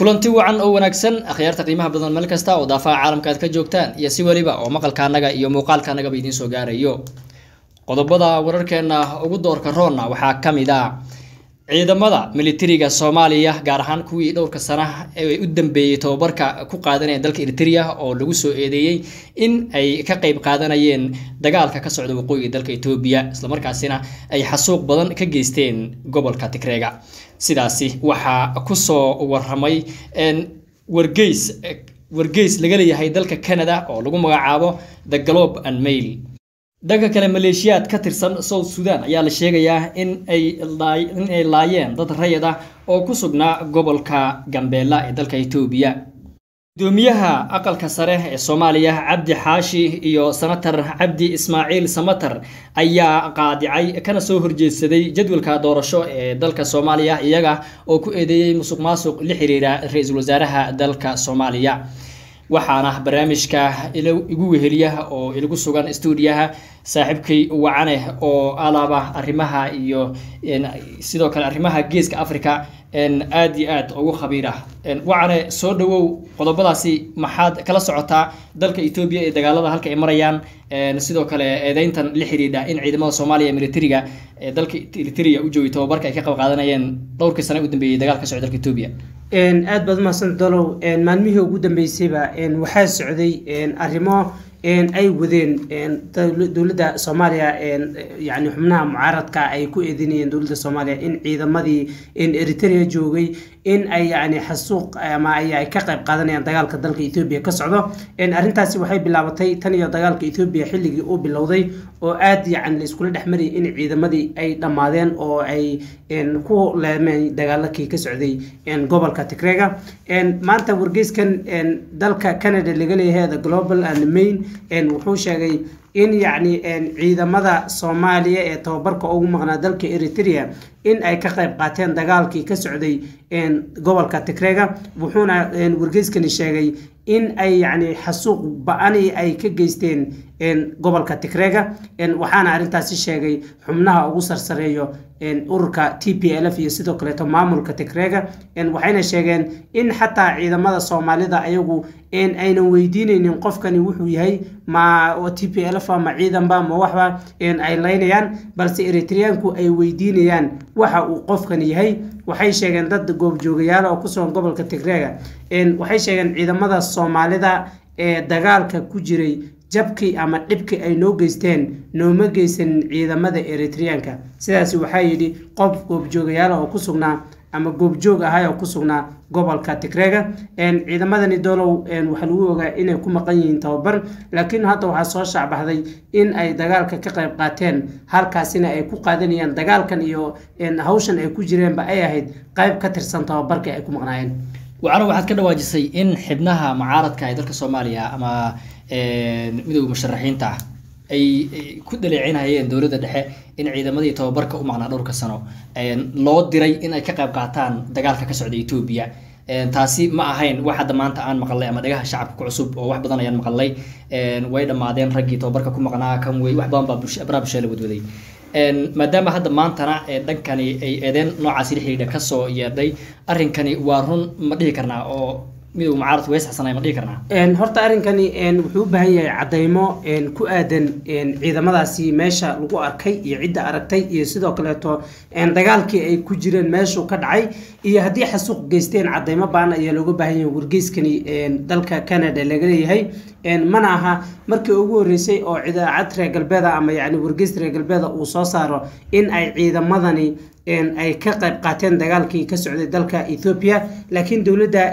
kulanti wacan oo wanaagsan akhyaarta qiimaha badan meel kasta oo daafaha caalamka aad ka joogtaan iyo si weliba oo maqalka annaga iyo muuqaalka annagaba idiin soo gaarayo qodobada wararkeena ugu doorka roonna waxaa ka mid ah ciidamada militariga soomaaliya gaar ahaan kuwii dhowrka sana ee u dambeeyey tababarka ku qaadanaya dalka eritrea oo lagu soo eedeeyey in ay ka qeyb qaadanayeen dagaalka ka socda waqooyiga dalka etoobiya islamarkaasina ay xasuuq badan ka geysteen gobolka tigreega sidaasi waxaa kusoo waramay wargeys wargeys laga leeyahay dalka canada oo lagu magacaabo the globe and mail dhanka kale maleeshiyaad ka tirsan south sudan ayaa la sheegayaa in ay in ay laayeen dad rayid ah oo ku sugnaa gobolka gambeella ee dalka etoobiya gudoomiyaha aqalka sare ee soomaaliya cabdi xaashi iyo senatar cabdi ismaaciil samatar ayaa qaadicay kana soo horjeedsaday jadwalka doorasho ee dalka soomaaliya iyaga oo ku eedeeyey musuq maasuq la xiriira ra-iisul wasaaraha dalka soomaaliya waxaana barnaamijka igu weheliya oo ilagu sugan stuudiyaha saaxiibkay wacane oo alaaba arrimaha iyo sidoo kale arrimaha geeska africa aad iyo aad ugu khabiira wacane soo dhawow qodobadaasi maxaad kala socotaa dalka etoobiya ee dagaalada halka ay marayaan sidoo kale eedeyntan la xidhiidha in ciidamada soomaaliya militariga ee dalka eritrea u joogay tababarka ay ka qayb qaadanayeen dhowrkii sane u dambeeyey dagaal ka socda dalka etoobiya aad baad umahadsan dolow maalmihii ugu dambeysayba waxaa socday arrimo ay wadeen dowladda soomaaliya yani xubnaha mucaaradka ay ku eedeynayeen dowladda soomaaliya in ciidamadii eritrea joogay in ay yani xasuuq ama ay ka qayb qaadanayaan dagaalka dalka etoobiya ka socdo arrintaasi waxay bilaabatay tan iyo dagaalka etoobiya xilligii uu bilowday oo aad yani laiskula dhex marayay in ciidamadii ay dhammaadeen oo ay ku leemeen dagaalakii ka socday gobolka tigreega maanta wargeyskan dalka canada laga leeyahay the global and main wuxuu sheegay in yacni ciidamada soomaaliya ee tababarka ugu maqnaa dalka eritrea in ay ka qayb qaateen dagaalkii ka socday gobolka tigreega wuxuuna wargeyskani sheegay in ay yacni xasuuq ba-ani ay ka geysteen gobolka tigreega waxaana arrintaasi sheegay xubnaha ugu sarsareeyo ururka t p l f iyo sidoo kaleeto maamulka tigreega waxayna sheegeen in xataa ciidamada soomaalida ayagu aynan weydiineynin qofkani wuxuu yahay ma t p l f ma ciidanba ma waxba ay laynayaan balse eritreanku ay weydiinayaan waxa uu qofkan yahay waxay sheegeen dad goobjoogayaal oo kusugan gobolka tigreega waxay sheegeen ciidamada soomaalida ee dagaalka ku jiray jabkii ama dhibkii ay noo geysteen nooma geysanin ciidamada eritreanka sidaas waxaa yidhi qof goobjoogayaal oo ku sugnaa ama goobjoog ahay oo ku sugnaa gobolka tigreega ciidamadani dolow waxaa lagu ogaa inay ku maqan yihiin tababar laakiin hadda waxaa soo shaacbaxday in ay dagaalka ka qayb qaateen halkaasina ay ku qaadanayaan dagaalkan iyo hawshan ay ku jireenba ay ahayd qayb ka tirsan tababarka ay ku maqnaayeen wacano waxaad ka dhawaajisay in xibnaha mucaaradka ee dalka soomaaliya ama midooda musharaxiinta ah ay ku dhaleecinayeen dowladda dhexe in ciidamadii tababarka u maqnaa dhowrka sano loo diray in ay ka qayb qaataan dagaalka ka socda etoobiya taasi ma ahayn wax hadda maanta aan maqalnay ama dhagaha shacabka ku cusub oo wax badan ayaan maqalnay way dhammaadeen raggii tababarka ku maqnaa kan wey wax badan baa baraha bulshada la wadwaday maadaama hadda maantana dhankani ay eedeen noocaasi la xidhiidha kasoo yeedhay arrinkani waa run ma dhihi karnaa oo miduu mucaaradku wees xasanay ma dhihi karnaa horta arrinkani wuxuu u baahan yahay caddaymo ku aadan ciidamadaasi meesha lagu arkay iyo cidda aragtay iyo sidoo kaleeto dagaalkii ay ku jireen meeshuu ka dhacay iyo haddii xasuuq geysteen caddaymo baan ayaa looga baahan yahay wargeyskani dalka canada laga leeyahay mana aha markii ugu horreysay oo idaacad reer galbeeda ama yani wargeys reer galbeeda uu soo saaro in ay ciidamadani ay ka qayb qaateen dagaalkii ka socday dalka ethoobia laakiin dowladda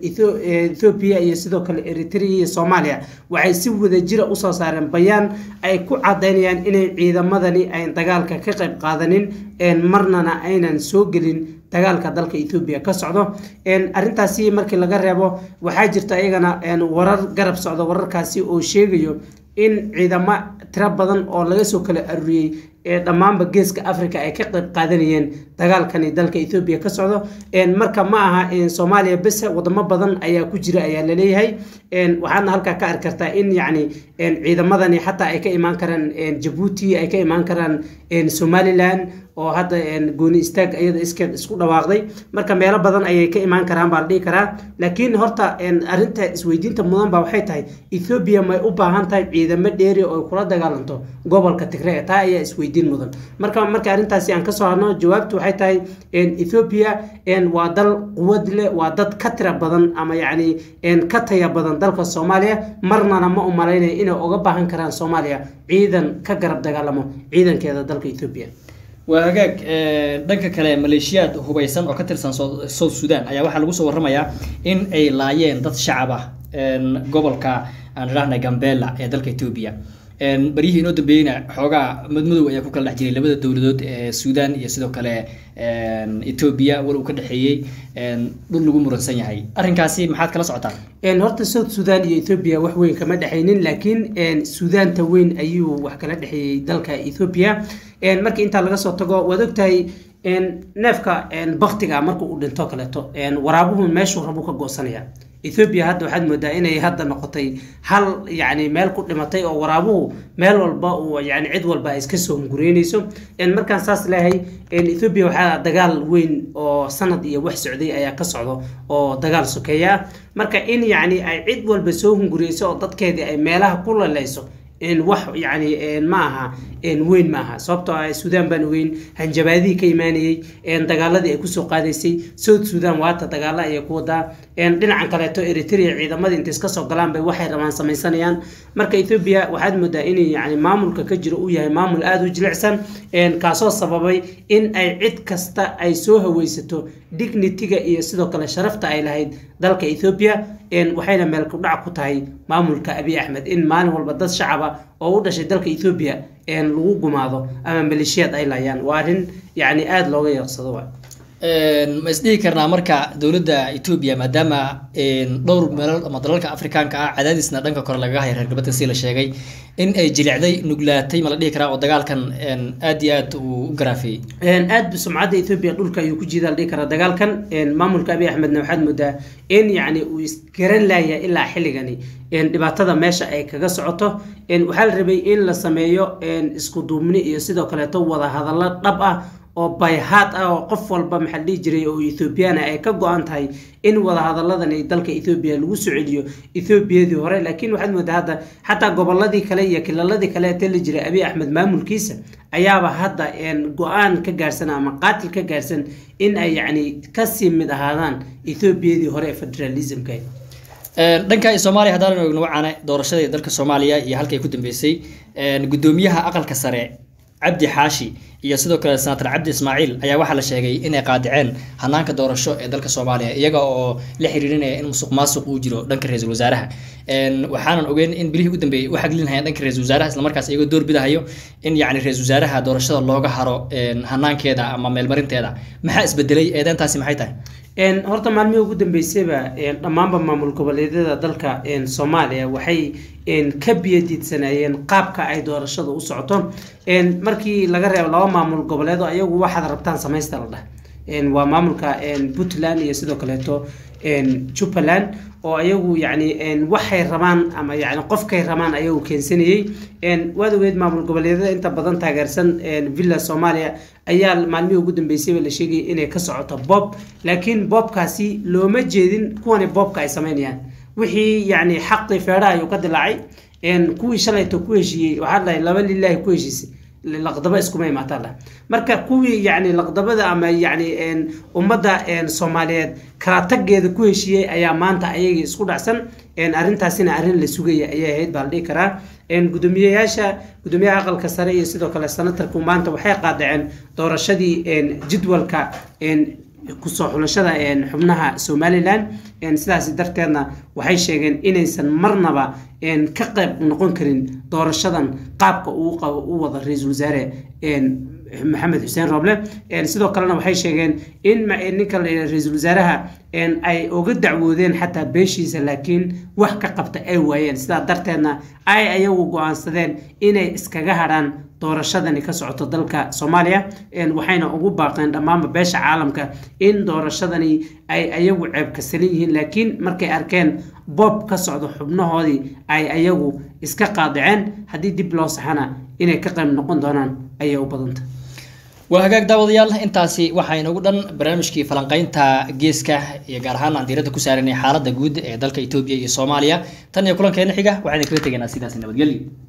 ethoobiya iyo sidoo kale eritrea iyo soomaaliya waxay si wadajira usoo saareen bayaan ay ku cadaynayaan inay ciidamadani ayn dagaalka ka qayb qaadanin marnana aynan soo gelin dagaalka dalka ethoobiya ka socdo arrintaasi markii laga reebo waxaa jirta iyagana warar garab socda wararkaasi oo sheegayo in ciidamo tiro badan oo laga soo kala aruuriyey ee dhammaanba geeska africa ay ka qayb qaadanayeen dagaalkani dalka ethoobiya ka socdo marka ma aha soomaaliya bese wadamo badan ayaa ku jira ayaa laleeyahay waxaadna halkaa ka arki kartaa in yacni ciidamadani xataa ay ka imaan karaan jabuuti ay ka imaan karaan somalilan oo hadda gooni istaag iyada iskeed isku dhawaaqday marka meelo badan ayay ka imaan karaan baa la dhihi karaa laakiin horta arrinta isweydiinta mudan baa waxay tahay ethoobiya may u baahan tahay ciidamo dheeri oo kula dagaalanto gobolka tigre taa ayaa isweydiin mudan marka marka arrintaasi aan kasoo hadno jawaabtu waxay tahay ethoobiya waa dal quwad leh waa dad ka tira badan ama yacni ka taya badan dalka soomaaliya marnana ma u malaynaya inay uga baahan karaan soomaaliya ciidan ka garab dagaalamo ciidankeeda dalka ethoobiya waa hagaag dhanka kale maleeshiyaad hubaysan oo ka tirsan south sudan ayaa waxaa lagu soo warramayaa in ay laayeen dad shacab ah gobolka aan idhaahna gambela ee dalka etoobiya baryihii inoo dambeeyeyna xoogaa madmadow ayaa ku kala dhex jiray labada dowladood ee suudan iyo sidoo kale etoobiya wal uu ka dhexeeyey dhul lagu muransan yahay arrinkaasi maxaad kala socotaan horta south sudan iyo ethoobia wax weyn kama dhexaynin laakiin suudaanta weyn ayuu wax kala dhexeeyey dalka ethoobia markii intaa laga soo tago waad ogtahay neefka baktiga marka uu dhinto kaleeto waraabuhu meeshuu rabu ka goosanaya ethoobiya hadda waxaad moodaa inay hadda noqotay hal yani meel ku dhimatay oo waraabuhu meel walba uu yani cid walba ay iska soo hungureynayso markaan saas leeyahay ethoobiya waxaa dagaal weyn oo sanad iyo wax socday ayaa ka socdo oo dagaal sokeeya ah marka in yani ay cid walba soo hungureyso oo dadkeedii ay meelaha ku laleyso wax yani ma aha weyn ma aha sababtoo ah suudaan baan ogeyn hanjabaadihii ka imaanayey dagaaladii ay kusoo qaadaysay south sudan waata dagaala ayay ku wadaa dhinacan kaleeto eritrea ciidamadii intay iska soo galaan bay waxay rabaan samaysanayaan marka ethoobia waxaad moodaa in yani maamulka ka jiro uu yahay maamul aada u jilicsan kaasoo sababay in ay cid kasta ay soo haweysato dignitiga iyo sidoo kale sharafta ay lahayd dalka ethoobia waxayna meel kudhac ku tahay maamulka abiy axmed in maalin walba dad shacaba oo u dhashay dalka ethoobia lagu gumaado ama maleeshiyaad ay laayaan waa arrin yani aada looga yeeqsado wa ma isdhihi karnaa marka dowladda etoobiya maadaama dhowr meelood ama dalalka afrikaanka ah cadaadisna dhanka kore lagaga haya reer galbeedka si la sheegay in ay jilicday nuglaatay ma la dhihi karaa oo dagaalkan aada iyo aad uu u garaafeeyey aad sumcadda ethoobia dhulka ayuu ku jiida la dhihi karaa dagaalkan maamulka abiy axmedna waxaad moodaa in yani uu isgaran laaya ilaa xilligani dhibaatada meesha ay kaga socoto waxaa la rabay in la sameeyo isku duubni iyo sidoo kaleeto wada hadallo dhab ah oo bayhaad ah oo qof walba maxaa dhihi jiray oo ethoobiyaana ay ka go-an tahay in wadahadalladan dalka ethoobiya lagu soo celiyo ethoobiyadii hore laakiin waxaad moodaa hadda xataa goboladii kale iyo kilaladii kale ee tali jiray abiy axmed maamulkiisa ayaaba hadda go-aan ka gaarsan ama qaatil ka gaarsan in ay yacni kasii mid ahaadaan ethoobiyadii hore ee federalismka dhanka soomaaliya haddaan ogno wacaane doorashadii dalka soomaaliya iyo halkay ku dambeysay gudoomiyaha aqalka sare cabdi xaashi iyo sidoo kale senator cabdi ismaaciil ayaa waxaa la sheegay inay qaadiceen hanaanka doorasho ee dalka soomaaliya iyaga oo la xiriirinaya in musuq maasuq uu jiro dhanka ra-iisul wasaaraha waxaanan ogeyn in bilihii u dambeeyey u xaglinhayaan dhanka ra-isul wasaaraha islamarkaas iyagoo door bidahayo in yacni ra-isul wasaaraha doorashada looga haro hanaankeeda ama meelmarinteeda maxaa isbedelay eedeentaasi maxay tahay horta maalmihii ugu dambeysayba dhammaanba maamul goboleedyada dalka soomaaliya waxay ka biyadiidsanayeen qaabka ay doorashada u socoto markii laga reebo laba maamul goboleed oo iyagu waxaad rabtaan samaysta la dhah waa maamulka puntland iyo sidoo kaleeto jubbaland oo ayagu yani waxay rabaan ama yani qofkay rabaan ayagu keensanayey waad ogeed maamul goboleedyada inta badan taageersan villa soomaaliya ayaa maalmihii ugu dambeysayba la sheegayay inay ka socoto bob laakiin boobkaasi looma jeedin kuwani boobka ay sameynayaan wixii yani xaqii feedhaha ayuu ka dilaacay kuwii shalayto ku heshiiyey waxaa dhahay laba lilaahi ku heshiisay laqdaba iskuma imaataa lah marka kuwii yani laqdabada ama yani ummadda soomaaliyeed kala taggeeda ku heshiiyey ayaa maanta ayagii isku dhacsan arrintaasina arrin la sugaya ayay ahayd baa la dhihi karaa gudoomiyeyaasha gudoomiyaha aqalka sare iyo sidoo kale senatarku maanta waxay qaadaceen doorashadii jadwalka kusoo xulashada xubnaha somalilan sidaas darteedna waxay sheegeen inaysan marnaba ka qayb noqon karin doorashadan qaabka u wada ra-iisul wasaare maxamed xuseen roble sidoo kalena waxay sheegeen in ninka ra-iisul wasaaraha ay uga dacwoodeen xataa beeshiisa laakiin wax ka qabta ay waayeen sidaa darteedna ay ayagu go-aansadeen inay iskaga hadhaan doorashadani ka socoto dalka soomaaliya waxayna ugu baaqeen dhammaanba beesha caalamka in doorashadani ay ayagu ceebkasalan yihiin laakiin markay arkeen boob ka socdo xubnahoodii ay ayagu iska qaadiceen haddii dib loo saxana inay ka qayb noqon doonaan ayay u badanta waa hagaag daawadayaal intaasi waxaa inagu dhan barnaamijkii falanqeynta geeska iyo gaar ahaan aan diiradda ku saaranay xaaladda guud ee dalka etoobiya iyo soomaaliya tan iyo kulankeena xiga waxaan idinkala tegaynaa sidaasi nabadgelyo